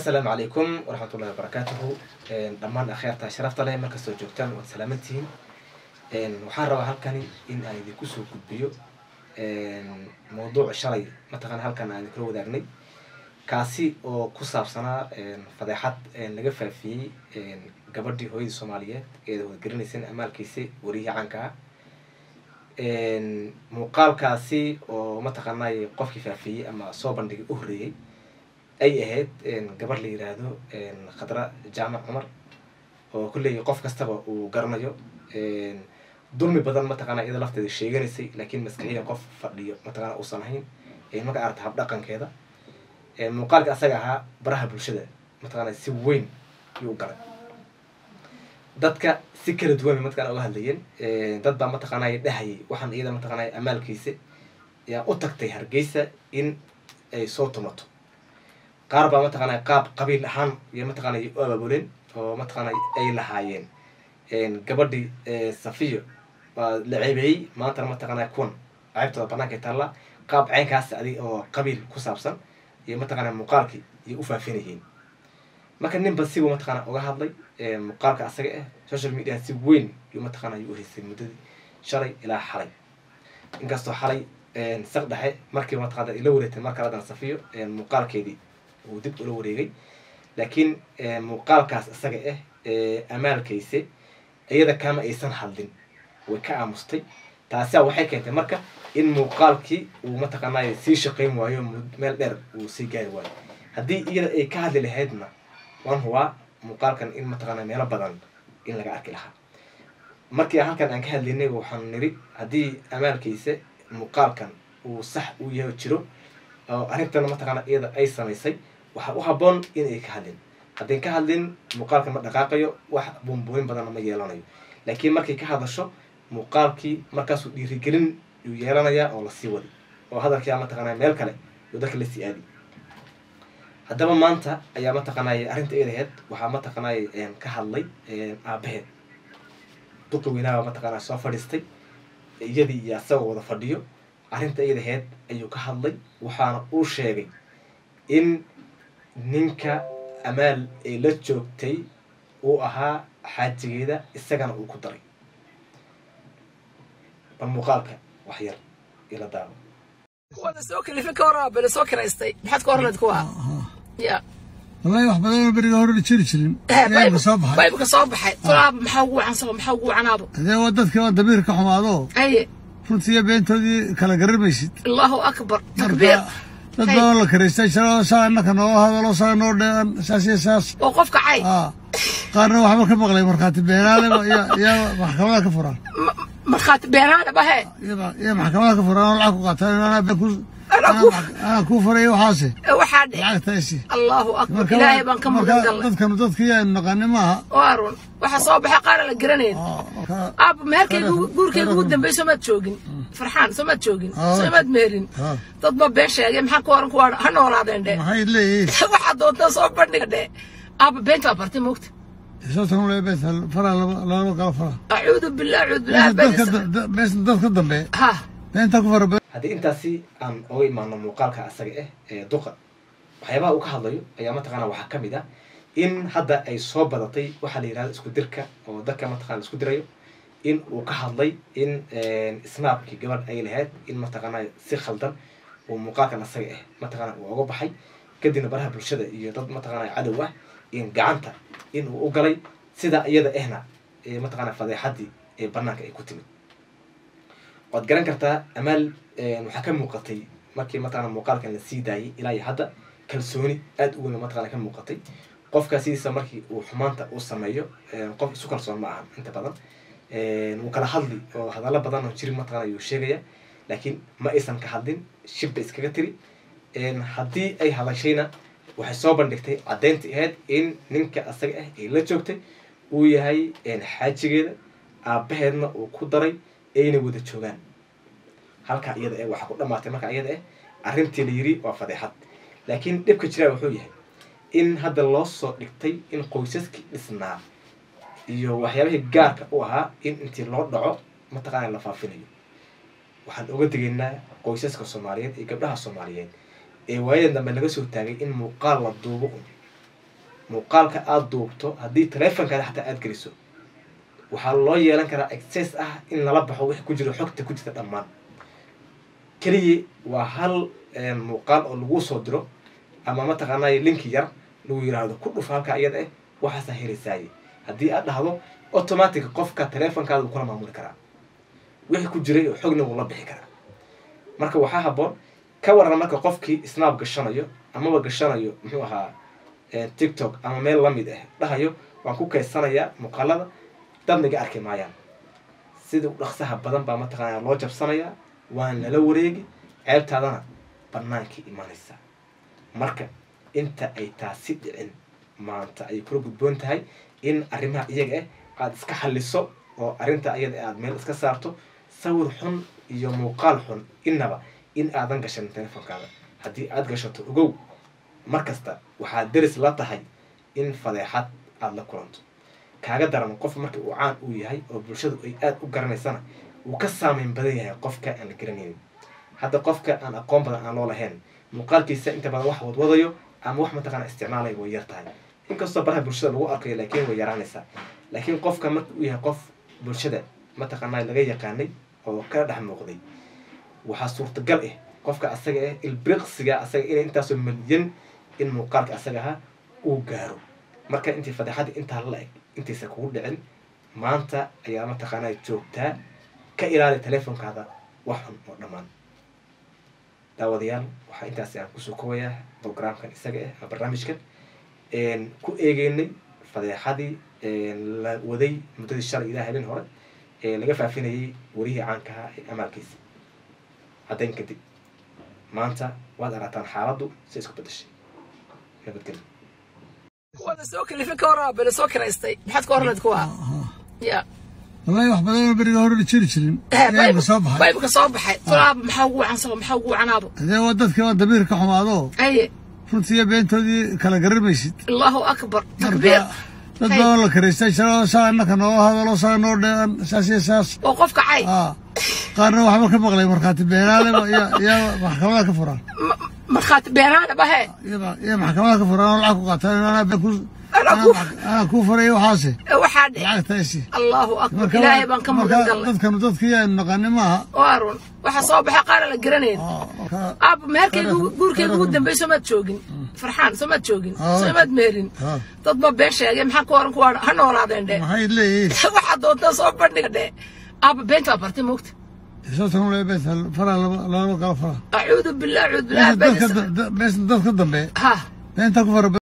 assalaamu calaykum waraxmatullahi wabarakaatuhu dhammaan akhyaarta sharafta leh markastoo joogtaan waad salaamantihiin waxaan rabaa halkani in aan idinku soo gudbiyo mawduuc shalay mataqana halkan aan idinkula wadaagnay kaasi oo ku saabsanaa fadeexad laga faafiyey gabadhii hooyadii soomaaliyeed eeda wadgarinayseen amaalkiisi wariyihii caanka ah muuqaalkaasi oo mataqaanay qofkii faafiyey ama soo bandhigay u horreeyey ay ahayd gabar la yiraahdo khadra jaamac cumar oo kulley qof kastaba uu garanayo dulmi badan mataqana iyada lafteeda sheeganaysay laakiin maskaxiyan qof fadhiyo mataqana uusan ahayn marka aragta habdhaqankeeda muuqaalka asaga ahaa baraha bulshada mataqana si weyn yuu u galay dadka si kala duwan bay mataqana uga hadlayeen dad baa mataqana dhahayay waxaan iyada mataqana amaalkiisa yaa u tagtay hargeysa in ay soo tumato qaar baa mataqana qaab qabiil ahaan iyo mataqana u abaabuleen oo mataqana ay lahaayeen gabadhii safiyo waa la ceebeeyey maantana mataqana kuwan ceebtooda banaanka taalla qaab caynkaas adig oo qabiil ku saabsan iyo mataqana muuqaalkii iyo u faafinayeen marka ninba sibu mataqana uga hadlay muuqaalka asaga ah social media si weyn yuu mataqana yuu uhaysay muddadii shalay ilaa xalay inkastoo xalay saq dhexe markiiba mataqana ila wareegtay mar kale haddana safiyo muuqaalkeedii uu dib ula wareegay laakiin muuqaalkaas isaga ah amaalkayse iyada kama aysan hadlin way ka aamustay taasia waxay keentay marka in muuqaalkii uu mataqaanay sii shaqayn waayo meel dheer uu sii gaari waayo haddii iyada ay ka hadli lahaydna waan hubaa muuqaalkan in mataqaana meelo badan in laga arki lahaa markii halkan aan ka hadlaynay waxaan niri haddii amaalkiisa muuqaalkan uu sax u yaho jiro oo arrintana mataqaana iyada ay samaysay waxaa u habboon in ay ka hadlin haddayn ka hadlin muuqaalkan ma dhaqaaqayo wax buunbuunin badanna ma yeelanayo laakiin markay ka hadasho muuqaalkii markaasuu dhiirigelin yuu yeelanayaa oo lasii wadi oo hadalkia mataqaanaa meel kale yuu dadka lasii aadi haddaba maanta ayaa mataqaanay arrinta eedaheed waxaa mataqaanay ka hadlay aabaheed duqi weynaaba mataqaana soo fadhiistay iyadii iyo asagoo wada fadhiyo arrinta eedaheed ayuu ka hadlay waxaana uu sheegay in ninka amaal ee la joogtay uu ahaa xaajigeeda isagana uu ku daray bal muuqaalka wax yar ila daawo wada soo kalifin ka horaa bele soo kiraystay maxaad ka hornayd kuwa ya wallahi wax badan oo beriga hore jiri jirin ayaa soo baxay baybka soo baxay tulaaba maxaa ugu wacansaba maxaa ugu wacanaabo hadee waa dadkii waa damiir ka xumaado aye runtiiyo beentoodii kala garamaysid allahu akbar takbiir dad baa la karaystay shaloo saa innaka noo hadalo saa noo dheean saas iyo saas oo qofka cay aa qaarna waxba ka maqlay markhaati beenaaleba iyo iyo maxkamada ka furaan markhaati beenaana bahe iyo maxkamada ka furaan oo lacag ku qaataan anaa been ku Anaa ku- anaa kuu furay waxaase waxaa dhe lacagtaasi allahu akbar ilaahay baan ka magan galnay dadkanu dadkii aynu naqaani maaha waa run waxaa soo baxay qaara la garanayn Aa, aaba meherkayga guurkayga ugu dambeey soomaad joogin farxaan soomaad joogin Ah. soomaad meherin Ah. dad baa been sheegay maxaa ka waran kuwa ha noolaadeen dhe maxay leeyihiin waxaa doontaa soo bandhiga dhe aaba beenta waa bartay moogta sotan le bees faraa laba kala faraa acuudu billah acuudu billah dadka bees dadka dambe ha beenta ku fara haddii intaasi aan oga imaano muuqaalka asaga ah ee duqa waxyaabaha uu ka hadlayo ayaa mataqaana waxaa ka mid ah in hadda ay soo badatay waxaa la yihahda isku dirka oo dadka mataqana isku dirayo in uu ka hadlay in snaabkii gabadh ay lahayd in mataqaana si khaldan uu muuqaalkan asaga ah mataqaana uu oga baxay kadibna baraha bulshada iyo dad mataqaana cadow ah in gacanta in uu u galay sida iyada ahna ee mataqaana fadeexadii ee banaanka ay ku timid waad garan kartaa amaal waxaa ka muuqatay markii mataqana muuqaalkan la sii daayay ilaa iyo hadda kalsooni aada u weyn mataqana ka muuqatay qofka sidiisa markii uu xumaanta uu sameeyo qof isu kalsoon ma ahan inta badan wuu kala hadli oo hadallo badan oo jirin mataqana ayuu sheegaya laakiin ma aysan ka hadlin shibba iskaga tiri haddii ay hadashayna waxay soo bandhigtay caddaynta ahayd in ninka asaga ah ee la joogtay uu yahay xaajigeeda aabaheedna uu ku daray ayna wada joogaan halkaa iyada eh waxaa ku dhamaatay markaa iyada eh arrintii la yiri waa fadeexad laakiin dhibka jiraa wuxuu yahay in hadda loo soo dhigtay in qoysaskii dhisnaa iyo waxyaabihii gaarka u ahaa in intii loo dhaco mataqaana la faafinayo waxaan oga degaynaa qoysaska soomaaliyeed iyo gabdhaha soomaaliyeed ee waayadan dambe laga soo taagay in muuqaal la duubo un muuqaalka aada duubto haddii taleefonkaada xataa aada geliso waxaa loo yeelan karaa access ah in lala baxo wixii ku jiro xogta ku jirta dhammaan keliya waa hal muuqaal oo lagu soo diro ama mataqaanay linki yar lagu yiraahdo ku dhuf halka iyada eh waxaasaa helaysaaye haddii aad dhahdo automatic qofka taleefonkaada wuu kula maamuli karaa wixii ku jiray oo xogna wuu la bixi karaa marka waxaa haboon ka waran marka qofkii snap gashanayo amaba gashanayo muxuu ahaa tiktok ama meel lamid ah dhahayo waan ku kaysanayaa muuqaalada dadna iga arki maayaan sida u dhaqsaha badan baa mataqaanaa loo jabsanayaa waan lala wareegi ceebtaadana bannaankii imaanaysaa marka inta ay taasi dhicin maanta ay kula gudboon tahay in arrimaha iyaga ah aada iska xalliso oo arrinta ayada aada meel iska saarto sawir xun iyo muuqaal xun innaba in aadan gashan telefonkaada haddii aada gashato ogow mar kasta waxaad deris la tahay in fadeexad aada la kulanto kaaga daran qof marka uu caan uu yahay oo bulshadu ay aada u garanaysana wuu ka saameyn badan yahay qofka aan la garanaynin hadda qofka aan aqoon badan aan loo lahayn muuqaalkiisa inta badan wax wadwadayo ama wax mataqaana isticmaalaya way yar tahay inkastoo baraha bulshada lagu arkayo laakiin way yaraanaysaa laakiin qofka marka uu yahay qof bulshada mataqaanaa laga yaqaanay oo kala dhex muuqday waxaa suurtagal ah qofka asaga ah ilbriqsiga asaga inay intaasoo malyan in muuqaalka asaga ahaa uu gaaro marka intii fadeexadda intaa la eg intaysa kugu dhicin maanta ayaa mataqaanaa joogtaa ka ilaali teleefonkaada wax xun oo dhammaan daawadayaal waxaa intaasi aan kusoo kobayaa programkan isaga ah ama barnaamijkan ku eegeynay fadeexadii la waday muddadii shalay ilaa habeen hore ee laga faafinayay warihii caankahaa ee amaalkiisa caddayn kadib maanta waad aragtaan xaaladdu si isku bedeshay nabadgelyo kuwada soo kalifin ka waraa bele soo kiraystay maxaad ka oranayd kuwa ya wallahi wax badanoo beriga hore la jiri jirin ayaa soo baxay baybka soo baxay tulaab maxaa ugu wacan sabo maxaa ugu wacanaabo hadee waa dadkii waa damiir ka xumaado aye runtii iyo beentoodii kala garamaysid allahu akbar takbiir dad badan la karaystay shaloo saa innaka noo hadalo saa noo dheean saas iyo saas oo qofka cay aa qaarna waxba ka maqlay markhaati beenaaleba iyo iyo maxkamada ka furaan markhaati beenaana bahe iyo maxkamada ka furaan oo lacag ku qaataan anaa been ku anaa kuu furay waxaase waxaa dhe lacagtaasi allahu akbar ilaahay baan ka magan galnay dadkanu dadkii aynu naqaani maaha waa run waxa soo baxay qaara la garanayn aabba meherkayga guurkayga ugu dambey soomaad joogin farxaan soomaad joogin soomaad meherin dad ba been sheegay maxaa ku oran kuwa ha noolaadeen dhe maxay leeyihiin waxaa doontaa soo bandhiga dhe aabba beenta waa bartay moogta sotan lee beenta faraa laba kala faraa acuudu billah acuudu billah beenta dadka dambe ha beenta ku fara